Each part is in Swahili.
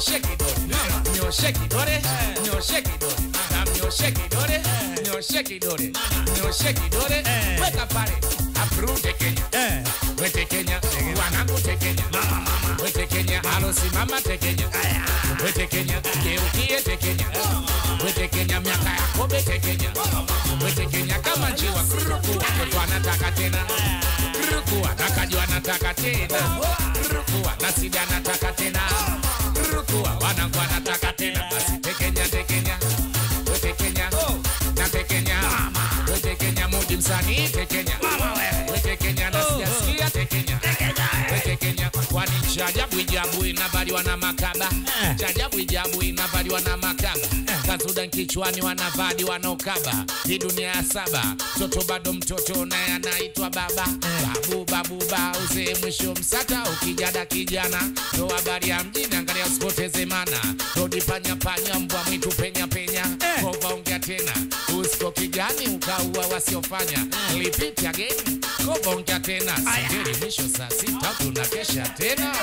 mnyoshe kidole mnyoshe kidole mnyoshe kidole na mnyoshe kidole mnyoshe kidole mnyoshe kidole Eh. weka pale apru tekenya Eh. wete Kenya wanangu tekenya wete Kenya alosimama tekenya wete Kenya geukie tekenya wete Kenya miaka ya kobe tekenya wete Kenya kama njiwa kuruku mtoto anataka tena kuruku anakaji anataka tena kuruku anasidi anataka tena kuruku wanangu anataka tena basi tekenya tekenya wete Kenya na tekenya wete Kenya mudi msanii tekenya wete Kenya na sijasikia tekenya wete Kenya kwani chajabu ijabu inavaliwa na makaba chajabu ijabu inavaliwa na makaba kazuda kichwani wanavadi wanaokaba hii dunia ya saba mtoto bado mtoto naye anaitwa baba babu babu ba uzee mwisho msata ukijada kijana ndo habari ya mjini angalia usipoteze mana rodi panya panya mbwa mwitu penya penya kova ongea tena usko kijani ukaua wasiofanya lipiti ageni kova ongea tena singeli mwisho saa sita tunakesha tena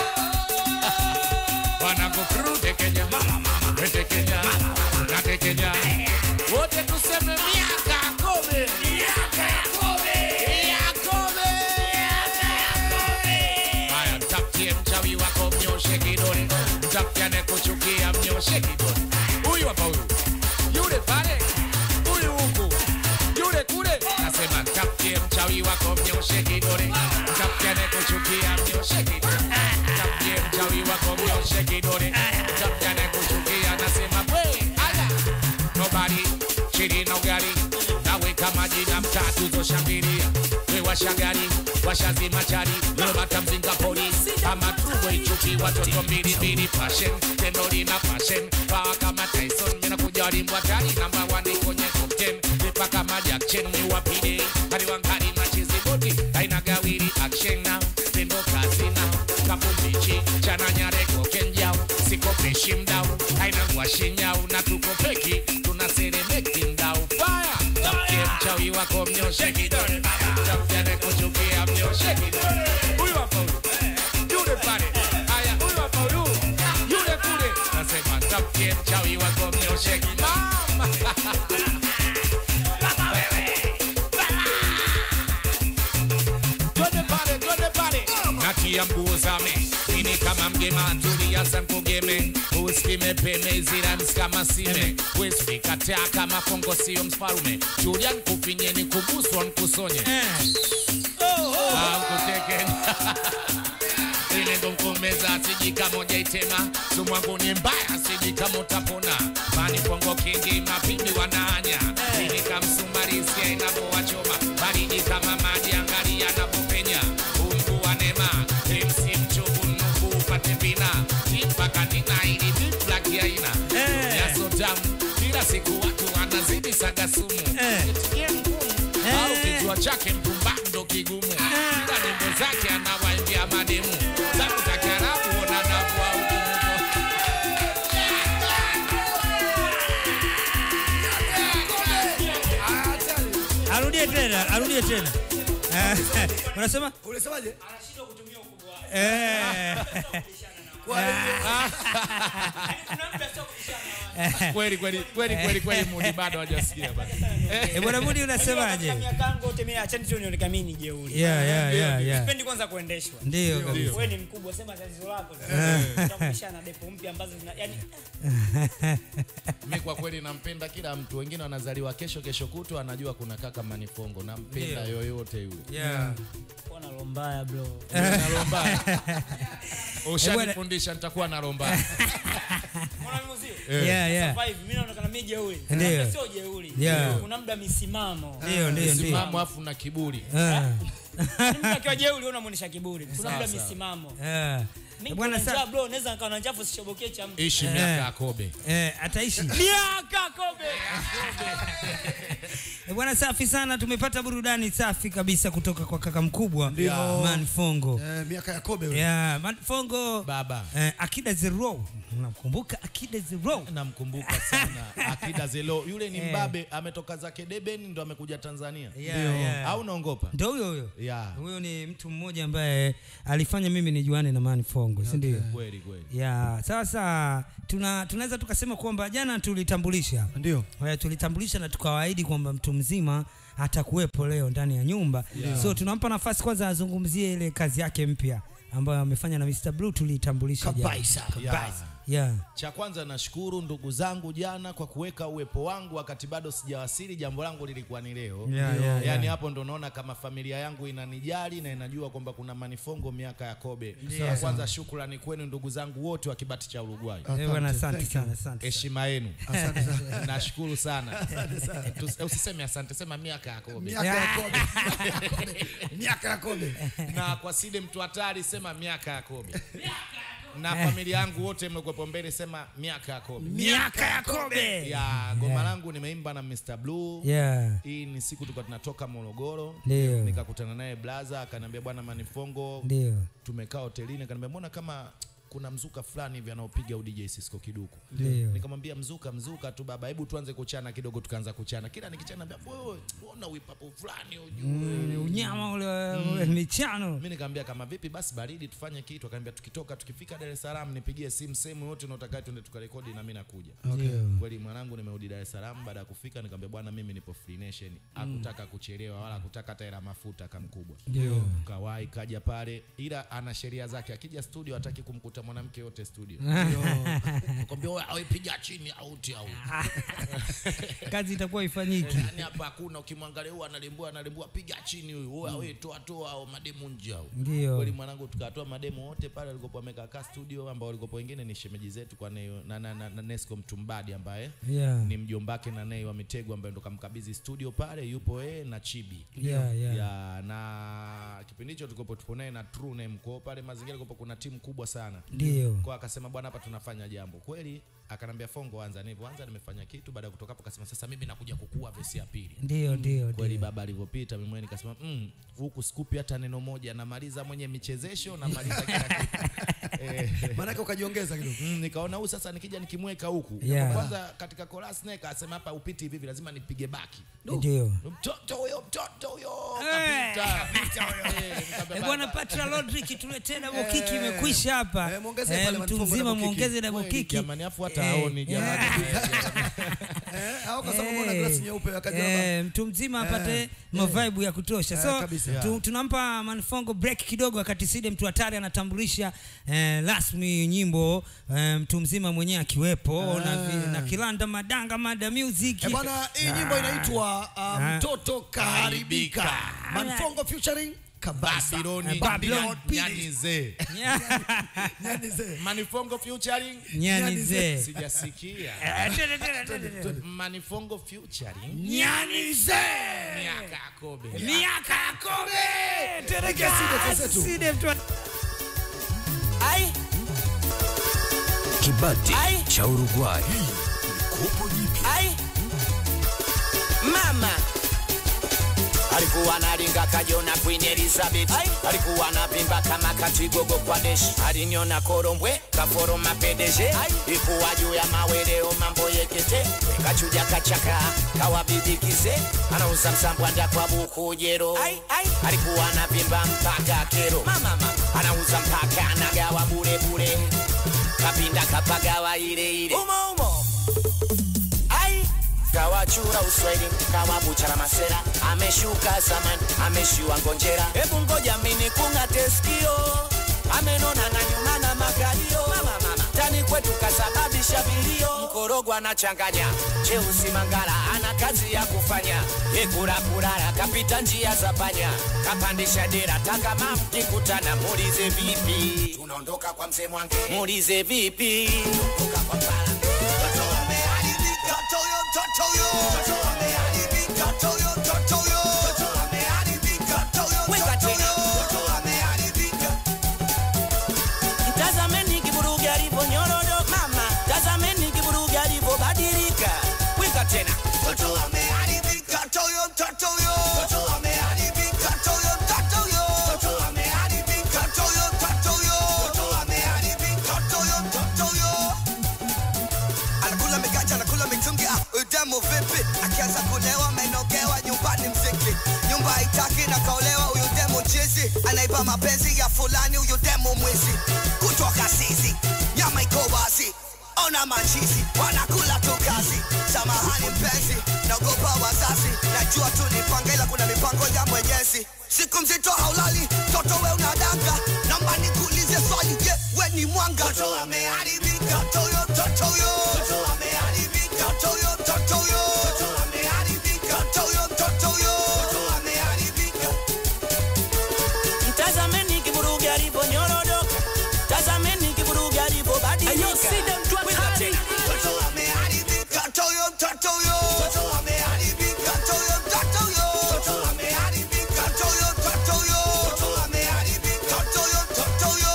wanakukurude Kenya wete Kenya nate Kenya wote tuseme miaka kome miaka ya kome ya kome haya mtafutie mchawi wako mnyoshe kidole mtafutie anayekuchukia mnyoshe kidole huyu hapa huyu yule pale huyu huku yule kule nasema mtafutie mchawi wako mnyoshe kidole mtafutie anayekuchukia mnyoshe kidole mtafutie mchawi wako mnyoshe kidole mtafutie anayekuchukia nasema we aya nobody chini na ugali naweka majina mtatu zoshangilia we washagari washazima chari lobata mzinga polisi kama tuwe ichuki watoto mbili mbili passion tendo lina passion pawa kama Tyson mina kujali mbwatari namba wani kwenye top 10 vipa kama Jack Chen ni wapide hadi wangari machizi boti haina gawiri action now tendo kazi now kapumbichi chana nyareko kenjao siko peshi mdau haina mwashi nyau na tuko peki tuna seremeki mdau fire Tamkie mchawi wako mnyoshe kidole Tamkie anayekuchukia mnyoshe kidole Huyu hapa huyu Yule pale Haya huyu hapa huyu Yule kule Nasema tamkie mchawi wako mnyoshe kidole Mama Twende pale, twende pale. natia mguu zame ini kama mgema tulia sankugeme usikime peme zirans kama sime wesikataa kama kongo sio mfalume julia nkufinye nikuguswa nkusonye akutekeni ile ndo mkumeza sijika moja itema sumwangu ni mbaya sijika mutapona mani pongo kingi mapimbi wananya ili kamsumarisia inapowachoma baridi kama maji angali yanapopenya umbu wa nema MC mchovu nuku upate vina mpaka nina ili viplaki aina Eh. yaso tamu kila siku watu wanazidi saga sumu Eh. Nitie mgumu au kichwa chake mpumbando kigumu kila nyimbo zake anawaimbia mademu zangu za kiarabu wanadamu au arudie tena arudie tena Eh, unasema Unasemaje? Eh. kweli kweli kweli kweli kweli mudi bado hajasikia bado Eh, bwana Mudi unasemaje miaka yangu yote mimi acheni tu nionekane mimi ni jeuri. yeah yeah yeah yeah Sipendi kwanza kuendeshwa. ndio kabisa Wewe ni mkubwa, sema tatizo lako. Utakuisha na depo mpya ambazo zina yani mi kwa kweli nampenda kila mtu wengine wanazaliwa kesho kesho kutu anajua kuna kaka manifongo nampenda Ndio. yoyote yule yeah kuwa na roho mbaya bro. na romba ushanifundisha nitakuwa na romba Unaona mimi uzio? yeah yeah Survive, mimi naonekana mimi jeuri. Ndio. Labda Sio jeuri. Yeah. Kuna muda misimamo. ndio ndio ndio simamo afu na kiburi Ah, Mtu akiwa jeuri wewe unamuonesha kiburi. Kuna muda Sawa, sawa. misimamo. ah. Mimi bwana bwana sa njaa bro, naweza nikawa na njafu sishobokee cha mtu. ishi Eh. miaka ya kobe eh ataishi Miaka kobe. Eh, Bwana safi sana, tumepata burudani safi kabisa kutoka kwa kaka mkubwa Ndio. Manfongo. Eh, miaka ya kobe yule. Yeah, Manfongo. Baba. Eh, Akida Zero. Unakumbuka Akida Zero? namkumbuka sana akida zelo yule ni Eh. mbabe ametoka zake deben ndo amekuja tanzania Yeah, yeah. au naongopa Ndio huyo huyo. Yeah. Huyo ni mtu mmoja ambaye alifanya mimi nijuane na Manfongo, si ndio? kweli kweli Ya, sasa tuna tunaweza tukasema kwamba jana tulitambulisha Ndio. Haya, tulitambulisha na tukawaahidi kwamba mtu mzima atakuwepo leo ndani ya nyumba so tunampa nafasi kwanza azungumzie ile kazi yake mpya ambayo amefanya na Mr. Blue tuliitambulisha jana. Kabisa. Yeah. Yeah. cha kwanza nashukuru ndugu zangu jana kwa kuweka uwepo wangu wakati bado sijawasili jambo langu lilikuwa ni leo Yeah, yeah, yaani yeah. hapo ndo naona kama familia yangu inanijali na inajua kwamba kuna manifongo miaka ya kobe Yeah. kwanza shukrani kwenu ndugu zangu wote wa kibati cha uruguay Eh, bwana asante Thank you. sana, asante. heshima yenu Asante sana. nashukuru sana Tus- usiseme asante sema miaka ya kobe Miaka ya kobe. Miaka ya kobe. Miaka ya kobe. na kwa side mtu hatari sema miaka ya kobe na familia yangu wote mekuwepo mbele sema miaka ya kobe Miaka ya Kobe. ya goma langu nimeimba na Mr. Blue Yeah. hii ni siku tulikuwa tunatoka Morogoro Ndio. nikakutana naye blaza akaniambia bwana Manifongo Ndio. tumekaa hotelini akaniambia mbona kama kuna mzuka fulani hivi anaopiga u DJ Cisco Kiduku Ndio. nikamwambia mzuka mzuka tu baba hebu tuanze kuchana kidogo tukaanza kuchana kila nikichana naambia wewe unaona wipapo fulani ujue Mm, Unyama ule ule michano. mi nikamwambia kama vipi basi baridi tufanye kitu akaniambia tukitoka tukifika Dar es Salaam nipigie simu sehemu yote unaotaka twende tukarekodi na mimi nakuja Ndio. kweli mwanangu nimerudi Dar es Salaam baada ya kufika nikamwambia bwana mimi nipo Free Nation hakutaka kuchelewa wala hakutaka hata hela mafuta kamkubwa Ndio. kawahi kaja pale ila ana sheria zake akija studio hataki kumkuta mwanamke yote studio nikamwambia wewe awe piga chini auti au Kazi itakuwa ifanyiki. yani hapa hakuna ukimwangalia huyu analimbua analimbua piga chini huyu wewe awe toa toa au mademu nje au Ndio. kweli mwanangu tukatoa mademo wote pale walikopo wamekaa kaa studio ambao walikopo wengine ni shemeji zetu kwa Nei- na, na, na, na Nesco Mtumbadi ambaye Yeah. ni mjombake na Nei wa Mitego ambaye ndo kamkabidhi studio pale yupo yeye na Chibi Yeah, yeah. ya na kipindi hicho tulikopo tupo naye na True Name kwa pale mazingira kulikopo kuna timu kubwa sana Ndio. kwa akasema bwana hapa tunafanya jambo kweli akanambia fongo anza nilivyoanza nimefanya kitu baada ya kutoka hapo akasema sasa mimi nakuja kukua vesi ya pili Ndio, ndio, kweli ndio. baba alivyopita mimi mwenyewe nikasema mm, huku sikupi hata neno moja namaliza mwenye michezesho namaliza kila kitu eh, Maanake ukajiongeza kidogo. Mm, nikaona huyu sasa nikija nikimweka huku Yeah. kwanza katika chorus naye kasema hapa upiti hivi hivi lazima nipige baki Ndio. mtoto huyo mtoto huyo Eh. kapita Eh, nikamwambia Eh, bwana baba, Patra Rodrick tuletee double kick imekwisha hapa. Eh, muongeze Eh, pale mtu Manfongo mzima double kick. muongeze double kweli, kick. jamani afu hata Eh, haoni jamani Eh, au kwa sababu una glasi nyeupe akaja hapa. Eh, mtu mzima apate mavibe ya kutosha Eh, so kabisa. tu, tunampa Manfongo break kidogo wakati Side mtu hatari anatambulisha eh, rasmi nyimbo eh, mtu mzima mwenyewe akiwepo na, vi- na Kilanda Madanga Mada Music Eh, bwana hii nyimbo inaitwa uh, Ah. mtoto kaharibika. Kaharibika. Manfongo featuring Kabasa. Babyloni Eh, Babylon Nyanize Nyanize. Manifongo featuring Nyanize sijasikia Eh, tele, tele, tele, tele. Manifongo featuring Nyanize miaka ya kobe miaka ya kobe Tuelekee Side Kasetu. Side mtu Ai, Kibati Ai. cha Uruguay. ai. Mama alikuwa nalinga kajona Queen Elizabeth Ai. alikuwa anapimba kama kachigogo kwa deshi aliniona korombwe kaforoma pedeje Ai. ikuwa juu ya maweleo mambo yekete kachuja kachaka kawabibikize anauza msambwanda kwa bukujero Ai, ai. alikuwa anapimba mpaka kero mama, mama. anauza mpaka anagawa bure bure kapinda kapagawa ile ile umo umo ai kawachura uswahili kawabuchara masera ameshuka zamani ameshiwa ngonjera hebu ngoja mini kung'ate skio amenona na nyuma na makalio mama, mama. tani kwetu kasababisha vilio mkorogo anachanganya cheusi mangala ana kazi ya kufanya ekurakurara kapita njia za panya kapandisha dera takama mkikutana muulize vipi tunaondoka kwa mzee mwange muulize vipi Toka kwa Mpalange. Weka tena. Tazameni kiburugi alivyonyorodo mama, tazameni kiburugi alivyobadilika. Weka tena. demu vipi akianza kulewa amenogewa nyumbani mziki nyumba haitaki na kaolewa huyu demu chizi anaiba mapenzi ya fulani huyu demu mwizi kutoka sisi nyama iko wazi ona machizi wanakula tu kazi samahani mpenzi naogopa wazazi najua tu nipanga ila kuna mipango ya mwenyezi siku mzito haulali toto we unadanga namba nikuulize swali je we ni mwanga toto ameharibika toyo totoyo toto ameharibika toyo totoyo toto ameharibika toyo totoyo toto ameharibika Mtazameni kiburugi alivyonyorodoka, tazameni kiburugi alivyobadilika. Wimba tena. Toto ameharibika toyo totoyo toto ameharibika toyo totoyo toto ameharibika toyo totoyo toto ameharibika toyo totoyo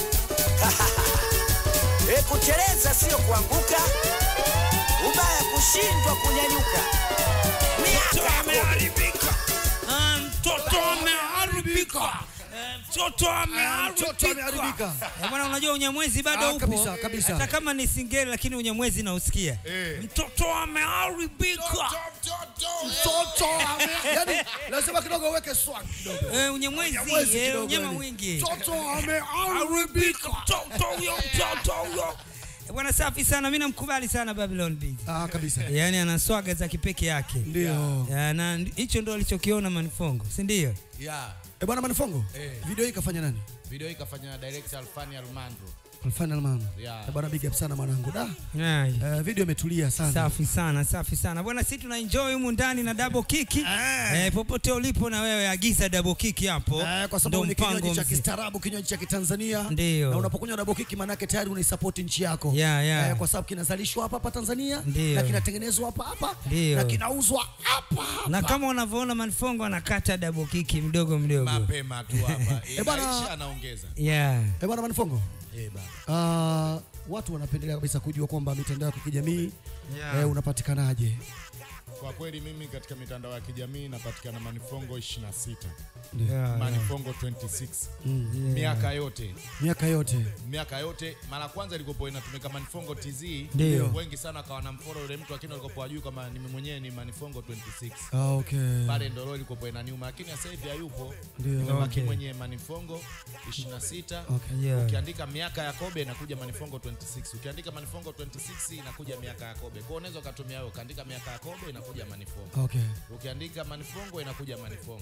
E, kuteleza sio kuanguka, ubaya kushindwa kunyanyuka. Miaka ya kobe. Ah, mtoto ameharibika Eh, mtoto Mtoto ameharibika ameharibika. Eh, bwana unajua unyamwezi bado Ah, upo kabisa, kabisa. hata kama ni singeli lakini unyamwezi nausikia Eh. mtoto ameharibika Mtoto ame- yani lazima kidogo uweke swag kidogo. Eh, unyamwezi Unyamwezi eh, kidogo unyama yani. mwingi Mtoto ameharibika. mtoto huyo mtoto huyo Eh, bwana safi sana mi namkubali sana babylon Beat. Ah, kabisa. yaani ana swaga za kipeke yake Ndio. Ya, na ndi- hicho ndo alichokiona manifongo si ndio Yeah. Eh, bwana Manifongo, Eh. video hii kafanya nani? Video hii kafanya na director Alfani Almandro. Final man. Yeah. Eh, bwana big up sana mwanangu. Da. Ai. Eh, video imetulia sana. safi sana safi sana bwana si tuna enjoy humu ndani na double kiki eh, popote ulipo na wewe agiza double kiki hapo Eh, kwa Ndo sababu ni mpango kinywaji cha mzima. kistaarabu, kinywaji cha Kitanzania. Ndio. Na unapokunywa double kick manake tayari unaisupport nchi yako. Yeah, yeah. Eh, kwa sababu kinazalishwa hapa hapa Tanzania Ndio. na kinatengenezwa hapa hapa Ndio. na kinauzwa hapa hapa. na kama unavyoona manifongo anakata double kiki mdogo mdogo Mapema tu hapa. Eh, bwana- Inaisha anaongeza. yeah. Eh, bwana Manifongo. Eh, baba. Ah, watu wanapendelea kabisa kujua kwamba mitandao ya kijamii Yeah. eh, unapatikanaje? Kwa kweli mimi katika mitandao ya kijamii napatikana Manifongo 26. Yeah, yeah. Manifongo 26. Mm. Miaka yote. Miaka yote. miaka yote mara kwanza ilikopo inatumika manifongo tz Ndio. wengi sana akawa na mforo yule mtu lakini alikopo ajui kama mimi mwenyewe ni manifongo 26 Ah, okay. pale ndoro ilikopo inaniuma lakini sasa hivi hayupo Ndio. imebaki Okay. mwenye manifongo 26 Okay. Yeah. ukiandika miaka ya kobe inakuja manifongo 26 ukiandika manifongo 26 inakuja miaka ya kobe kwao unaweza ukatumia wewe ukaandika miaka ya kobe inakuja manifongo Okay. ukiandika manifongo inakuja manifongo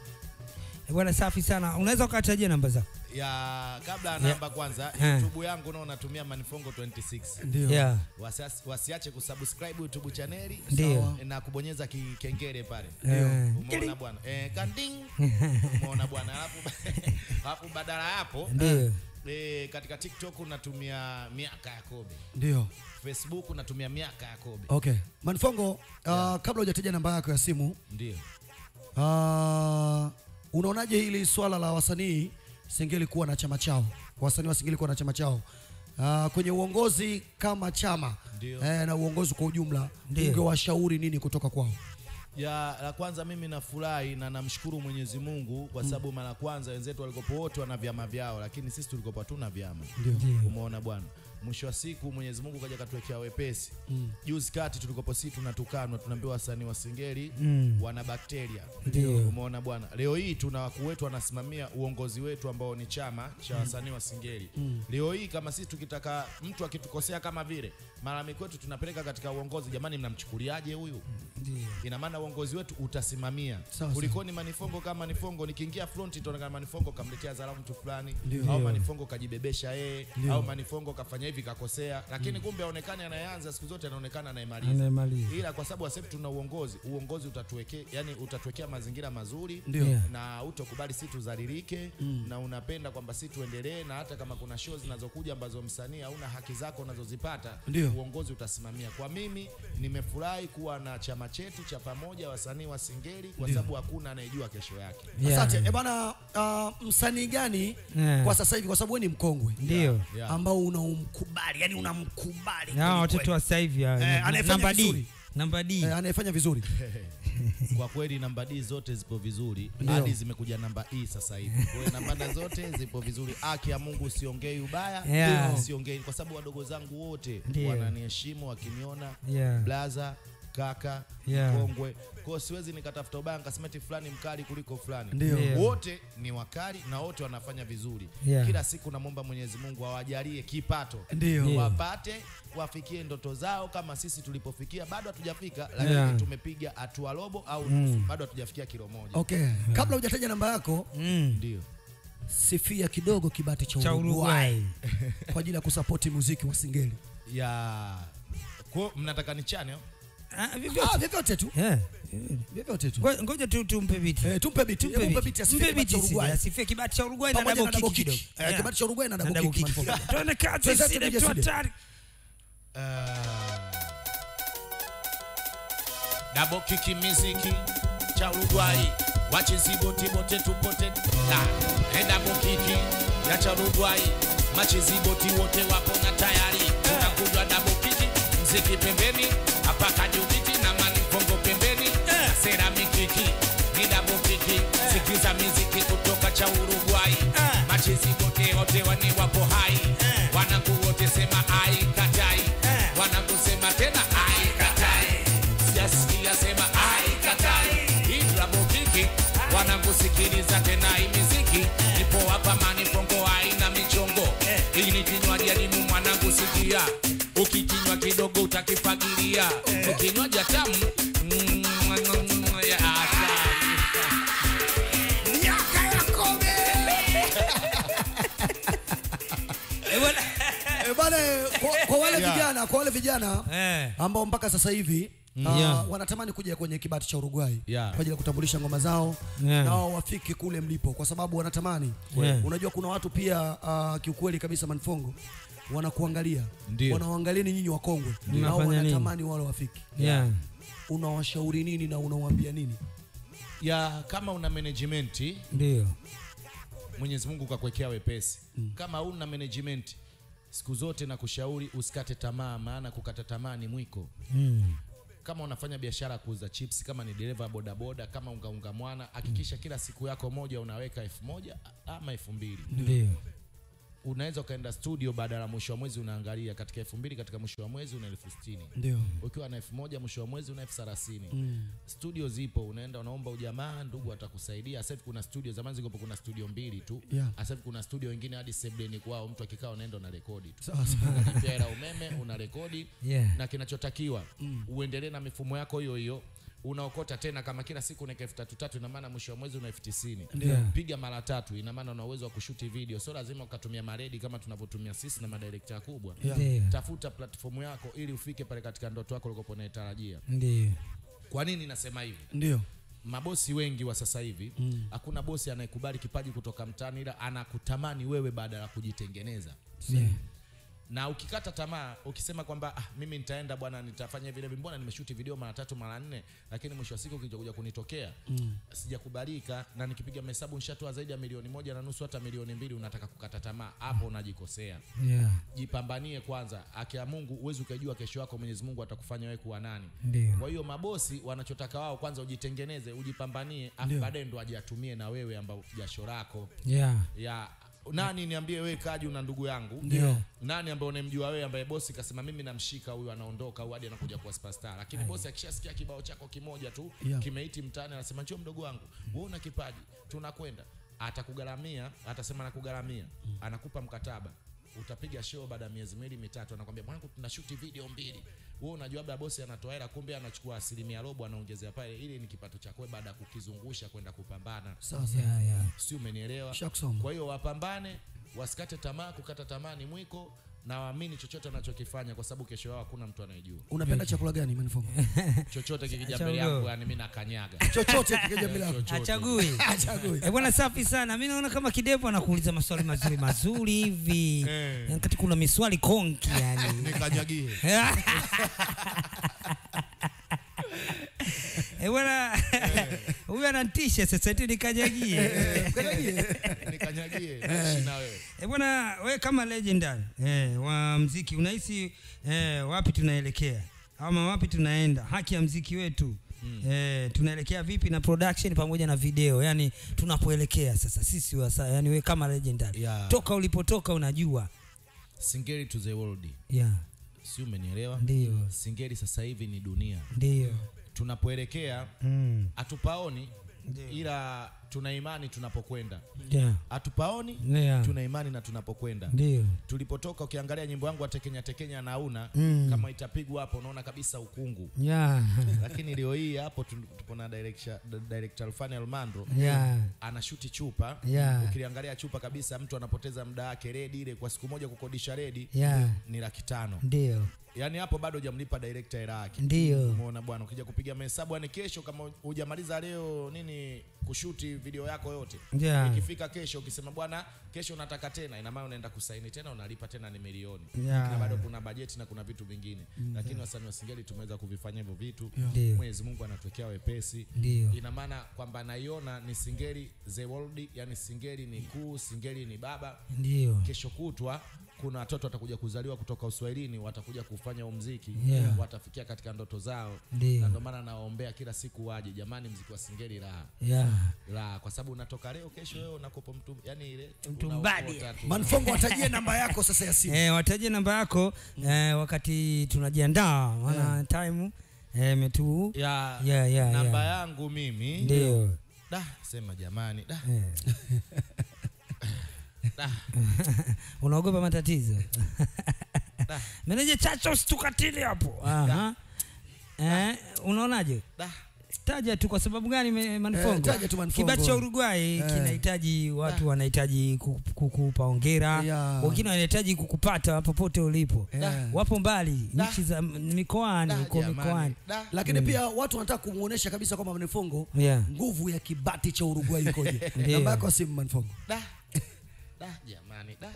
Eh, bwana safi sana unaweza ukatajia namba zako ya kabla ya namba kwanza Eh. youtube yangu nao natumia manifongo 26 Ndio. yeah. Wasias- wasiache kusubscribe youtube chaneli Ndio. na kubonyeza kikengele pale Eh. umeona bwana eh, kanding umeona bwana alafu alafu badala ya hapo Ndio. eh, katika tiktok natumia miaka ya kobe Ndio. facebook natumia miaka ya kobe Okay. Manifongo, uh, kabla hujataja namba yako ya simu, ndio uh, unaonaje hili swala la wasanii Singeli kuwa na chama chao? Wasanii wa Singeli kuwa na chama chao. Uh, kwenye uongozi kama chama Ndio. eh, na uongozi kwa ujumla Ndio. ungewashauri nini kutoka kwao? ya la kwanza mimi nafurahi na namshukuru Mwenyezi Mungu kwa sababu mara kwanza wenzetu walikopo wote wana vyama vyao, lakini sisi tulikopo hatuna vyama. Ndio. Umeona bwana, mwisho wa siku Mwenyezi Mungu kaja katuwekea wepesi. Juzi kati tulikopo sisi tunatukanwa, tunaambiwa wasanii wa Singeli wana bakteria. Ndio. Umeona bwana, leo hii tuna wakuu wetu wanasimamia uongozi wetu ambao ni chama cha wasanii wa Singeli. Leo hii kama sisi tukitaka mtu akitukosea kama vile malalamiko yetu tunapeleka katika uongozi, jamani, mnamchukuliaje huyu? ina maana uongozi wetu utasimamia Sawa, kulikoni manifongo kama manifongo nikiingia front itaonekana manifongo kamletea dharau mtu fulani Ndio. au manifongo kajibebesha yeye au manifongo kafanya hivi kakosea lakini kumbe aonekane anayeanza siku zote anaonekana anayemaliza Anayemaliza. ila kwa sababu sasa hivi tuna uongozi uongozi utatuwekea yani utatuwekea mazingira mazuri Ndio. Yeah. na utokubali si tuzalilike na unapenda kwamba si tuendelee na hata kama kuna show zinazokuja ambazo msanii hauna haki zako unazozipata Ndio. uongozi utasimamia kwa mimi nimefurahi kuwa na chama chetu cha pamoja wasanii wa singeli kwa sababu hakuna anayejua kesho yake Yeah. Asante. Eh, bana uh, msanii gani Yeah. kwa sasa hivi kwa sababu wewe ni mkongwe Ndio. Yeah. ambao unaumkubali, yani unamkubali Hawa kweli watoto kweli. wa sasa hivi hawa. Eh, anayefanya namba D. vizuri. Namba D. eh, anayefanya vizuri. kwa kweli namba D zote zipo vizuri Ndio. hadi zimekuja namba E sasa hivi kwa hiyo namba zote zipo vizuri haki ya Mungu siongei ubaya Yeah. siongei kwa sababu wadogo zangu wote Ndio. wananiheshimu wakiniona Yeah. blaza kaka Yeah. mkongwe kwao siwezi nikatafuta ubaya nikasema eti fulani mkali kuliko fulani Ndio. Ndio. wote ni wakali na wote wanafanya vizuri Yeah. kila siku namwomba mwenyezi mungu awajalie kipato Ndio. Ndio. wapate wafikie ndoto zao kama sisi tulipofikia bado hatujafika lakini Yeah. tumepiga hatua robo au nusu bado hatujafikia kilo moja Okay. Kabla hujataja namba yako, Mm. ndio sifia kidogo kibati cha cha Uruguay Uruguay. kwa ajili ya kusapoti muziki wa Singeli. ya kwa mnataka nichane au? Ah, Ah, vyovyote. vyovyote tu. Yeah. Vyovyote tu. Ngo- Ngoja tu tumpe biti. Eh, tumpe biti. Tumpe Tumpe biti. biti asifie Mpe kibati cha biti sisi, Uruguay. asifie kibati cha Uruguay na Pamoja na double double kick kick. kidogo. Eh, Yeah. kibati cha Uruguay na Na double double kick. kick. Manfold. Tuone kazi Sasa zile tupige tu studio. hatari. dabo kiki miziki cha Uruguay wachizibotiboti tupote la edabo kiki ya cha Uruguay machiziboti wote wapo na tayari tunakujwa dabo kiki mziki pembeni hapa kajubiti na manifongo pembeni na seramikiki ni dabo kiki sikiza miziki kutoka cha Uruguay machiziboti wote wani wapo hai wanangu wote sema ai katai wanangu sema tena ai katai sijasikia sema ai katai hii drabo kiki wanavyosikiliza tena hii miziki ipo hapa manifongo haina michongo hii ni kinywaji adimu mwanangu sikia ukikinywa kidogo utakifagilia ukinywaji tamu mm, ya hatari. Eh, bwana. Eh, bwana, kwa, kwa wale Yeah. vijana, kwa wale vijana Eh. ambao mpaka sasa hivi uh, Yeah. wanatamani kuja kwenye kibati cha Uruguay Yeah. kwa ajili ya kutambulisha ngoma zao Yeah. na wao wafike kule mlipo, kwa sababu wanatamani. Yeah. Unajua kuna watu pia uh, kiukweli kabisa Manfongo wanakuangalia, Ndio. wanawaangalia ni nyinyi wakongwe, nao Mnafanya nini? wanatamani wale wafike. Yeah. Unawashauri nini na unawaambia nini? ya kama una management Ndio. Mwenyezi Mungu kakuwekea wepesi kama una management siku zote na kushauri usikate tamaa maana kukata tamaa ni mwiko Mm. kama unafanya biashara ya kuuza chips kama ni dereva bodaboda kama ungaunga mwana hakikisha kila siku yako moja unaweka elfu moja ama elfu mbili Ndio. unaweza ukaenda studio baada ya mwisho wa mwezi unaangalia katika elfu mbili katika mwisho wa mwezi una elfu sitini Ndio. ukiwa na elfu moja mwisho wa mwezi una elfu thelathini studio zipo unaenda unaomba ujamaa ndugu atakusaidia sasa hivi kuna studio zamani zikopo kuna studio mbili tu Yeah. sasa hivi kuna studio wengine hadi sebleni kwao mtu akikaa unaenda una rekodi tu Sasa unalipia hela umeme una rekodi Yeah. na kinachotakiwa uendelee na mifumo yako hiyo hiyo unaokota tena kama kila siku unaeka elfu tatu tatu ina maana mwisho wa mwezi una elfu tisini Yeah. piga mara tatu ina maana una uwezo wa kushuti video sio lazima ukatumia maredi kama tunavyotumia sisi na madirekta kubwa Ndio. tafuta platform yako ili ufike pale katika ndoto yako ulikopo unaitarajia Ndio. kwa nini nasema hivi ndio. mabosi wengi wa sasa hivi hakuna bosi anayekubali kipaji kutoka mtaani ila anakutamani wewe baada ya kujitengeneza Yeah. na ukikata tamaa ukisema kwamba ah, mimi nitaenda bwana nitafanya vile mbona nimeshuti video mara tatu mara nne lakini mwisho wa siku kilichokuja kunitokea mm. sijakubalika na nikipiga mahesabu nishatoa zaidi ya milioni moja na nusu hata milioni mbili unataka kukata tamaa hapo unajikosea Yeah. jipambanie kwanza haki ya mungu huwezi ukajua kesho yako mwenyezi mungu atakufanya wewe kuwa nani Ndio. kwa hiyo mabosi wanachotaka wao kwanza ujitengeneze ujipambanie afu baadaye ndo ajiatumie na wewe ambao jasho lako Yeah. ya nani niambie wewe kaji una ndugu yangu Ndio. nani ambaye unamjua wewe ambaye bosi kasema mimi namshika huyu anaondoka au hadi anakuja kuwa superstar lakini bosi akishasikia kibao chako kimoja tu Yeah. kimeiti mtaani anasema njoo mdogo wangu wewe una kipaji tunakwenda atakugaramia atasema nakugaramia anakupa mkataba utapiga show baada ya miezi miwili mitatu anakwambia mwanangu tunashuti video mbili wewe unajua labda bosi anatoa hela kumbe anachukua asilimia robo anaongezea pale ili ni kipato chako wewe baada ya kukizungusha kwenda kupambana Sasa Yeah, yeah. si umenielewa Shakusoma. kwa hiyo wapambane wasikate tamaa kukata tamaa ni mwiko na waamini chochote anachokifanya kwa sababu kesho yao hakuna mtu anayejua unapenda chakula gani Manfongo? chochote kikija Achagua. mbele yangu yani mimi nakanyaga Chochote kikija mbele yako. Chochote. Achagui. Achagui. Eh, bwana safi sana. Mimi naona kama kidevu anakuuliza maswali mazuri mazuri hivi. Eh. Yaani kati kuna miswali konki yani. nikanyagie Eh, bwana huyu ananitisha sasa eti nikajagie. nikanyagie ishi na wewe Eh, bwana we kama legendary eh, wa mziki unahisi eh, wapi tunaelekea ama wapi tunaenda haki ya mziki wetu mm. eh, tunaelekea vipi na production pamoja na video yani tunapoelekea sasa sisi wasa yani we kama legendary Yeah. toka ulipotoka unajua singeli to the world yeah. si umenielewa Ndio. singeli sasa hivi ni dunia ndio tunapoelekea mm. hatupaoni ila tuna imani tunapokwenda yeah. hatupaoni Yeah. tuna imani na tunapokwenda ndio tulipotoka ukiangalia nyimbo yangu ya tekenya tekenya nauna Mm. kama itapigwa hapo unaona kabisa ukungu yeah. lakini leo hii hapo tu- tupo na director director Alfani Almandro Yeah. anashuti chupa Yeah. ukiliangalia chupa kabisa mtu anapoteza muda wake redi ile kwa siku moja kukodisha redi Yeah. ni laki tano ndio yaani hapo bado hujamlipa director hela yake Ndio. umeona bwana ukija kupiga mahesabu yani kesho kama hujamaliza leo nini kushuti video yako yote Yeah. ikifika kesho ukisema bwana kesho unataka tena ina maana unaenda kusaini tena unalipa tena ni milioni Yeah. na bado kuna bajeti na kuna vitu vingine lakini wasanii wa singeli tumeweza kuvifanya hivyo vitu Ndio. mwenyezi mungu anatuwekea wepesi Ndio. ina maana kwamba naiona ni singeli the world yani singeli ni kuu singeli ni baba ndio kesho kutwa kuna watoto watakuja kuzaliwa kutoka uswahilini watakuja kufanya huu mziki Yeah. watafikia katika ndoto zao Ndio. na ndio maana nawaombea kila siku waje jamani mziki wa singeli raha yeah. raha kwa sababu unatoka leo kesho wewe unakopa mtu yani ile Mtu unaokota mbadi. tu. Manfongo atajie namba yako sasa ya simu. Eh, wataje namba yako eh, wakati tunajiandaa maana time eh, metu ya Yeah, yeah, namba yeah. yangu mimi ndio da sema jamani da eh. da unaogopa matatizo meneja chacha usitukatili hapo Aha. eh, unaonaje da taja tu kwa sababu gani me- Manfongo? Eh, taja tu Manfongo. Kibati cha Uruguay Eh. kinahitaji watu wanahitaji ku- kukupa hongera, Yeah. wengine wanahitaji kukupata popote ulipo. Yeah. Wapo mbali Da. nchi za mikoani, da huko jamani mikoani. da Lakini pia watu wanataka kumuonesha kabisa kwamba Manfongo Yeah. nguvu ya kibati cha Uruguay ikoje. Ndio. Namba yako ya simu Manfongo. da da jamani da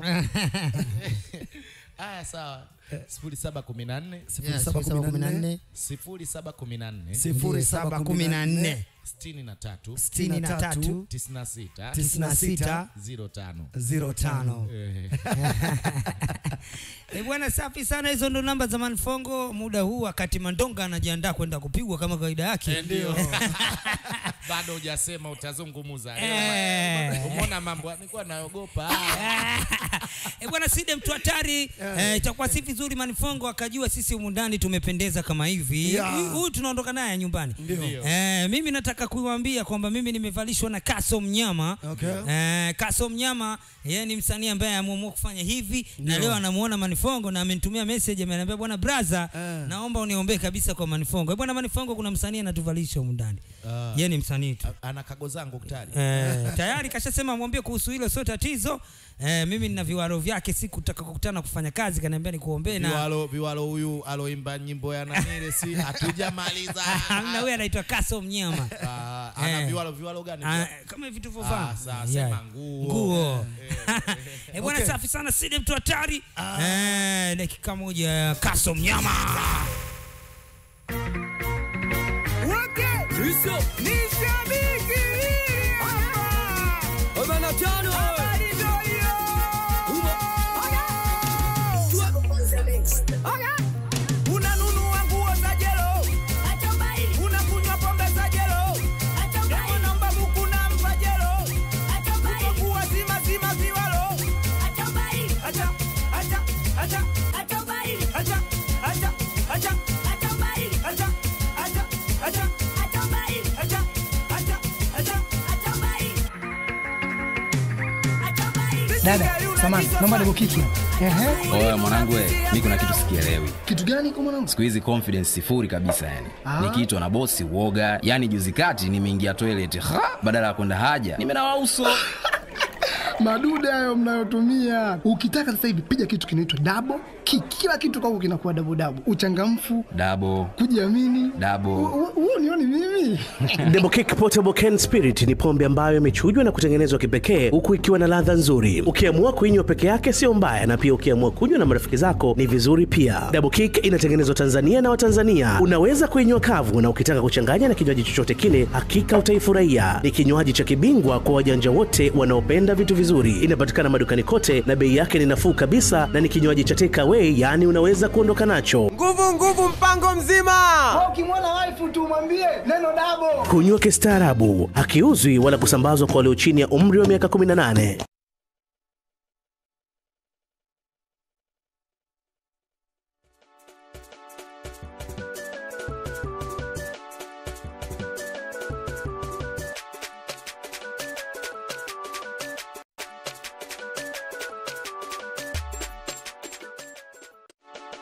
haya sawa sifuri saba kumi na nne Yeah, sifuri saba kumi na nne, sifuri saba kumi na nne sifuri saba kumi na nne, sitini na tatu sitini na tatu, tisini na sita tisini na sita, ziro tano zero tano. Eh, Eh, bwana safi sana, hizo ndo namba za Manfongo muda huu, wakati Mandonga anajiandaa kwenda kupigwa kama kawaida yake. ndio bado hujasema utazungumuza Eh. umeona mambo nilikuwa naogopa Eh, bwana Side mtu hatari eh, itakuwa si vizuri Manifongo akajua sisi humu ndani tumependeza kama hivi. Yeah. Huyu huyu tunaondoka naye nyumbani. Ndio. Eh, mimi nataka kuiwaambia kwamba mimi nimevalishwa na Kaso Mnyama. Okay. Eh, Kaso Mnyama yeye ni msanii ambaye ameamua kufanya hivi na leo anamuona Manifongo na amenitumia message ameniambia bwana brother, Eh. naomba uniombee kabisa kwa Manifongo. Eh, bwana Manifongo kuna msanii anatuvalisha humu ndani. Ah. Yeye ni msanii tu. ana kago zangu ktari Eh, tayari kashasema mwambie kuhusu hilo sio tatizo. Eh, mimi nina viwaro vyake siku tutakakutana kufanya kazi kaniambia nikuombee na viwalo viwalo huyu aloimba nyimbo ya nanile si hatujamaliza Hamna huyu anaitwa Kaso Mnyama. Ah, ana Eh. viwalo viwalo gani Ah, kama hivi tulivyovaa. Ah, sawa, Yeah. sema nguo. Nguo. Eh, bwana Okay. safi sana Sidi mtu hatari. Eh, dakika moja Kaso Mnyama. unanunua nguo za jelo unakunywa pombe za jelo Kama namba buku nampa jelo kuwa zima zima viwalo acha acha acha acha acha acha acha acha acha acha acha acha Dada, samani, naomba nikukiki. Ehe. Oya mwanangu, we, mi kuna kitu sikielewi. Kitu gani kwa mwanangu? Siku hizi confidence sifuri kabisa yani. Ah. Nikiitwa na bosi uoga. Yani juzi kati nimeingia toilet, ha, badala ya kwenda haja nimenawa uso. Madude hayo mnayotumia. Ukitaka sasa hivi piga kitu kinaitwa double kick. Kila kitu kwako kinakuwa double double. Uchangamfu, Dabo, kujiamini. dabo. Huo nioni mimi. Double Kick Portable Can Spirit ni pombe ambayo imechujwa na kutengenezwa kipekee huku ikiwa na ladha nzuri. Ukiamua kuinywa peke yake sio mbaya, na pia ukiamua kunywa na marafiki zako ni vizuri pia. Double Kick inatengenezwa Tanzania na Watanzania. Unaweza kuinywa kavu, na ukitaka kuchanganya na kinywaji chochote kile, hakika utaifurahia. Ni kinywaji cha kibingwa kwa wajanja wote wanaopenda vitu vizuri. Inapatikana madukani kote na bei yake ni nafuu kabisa, na ni kinywaji cha take away, yaani unaweza kuondoka nacho. nguvu nguvu mpango mzima Ukimwona waifu tu mwambie neno double. Kunywa kistaarabu, hakiuzwi wala kusambazwa kwa walio chini ya umri wa miaka 18.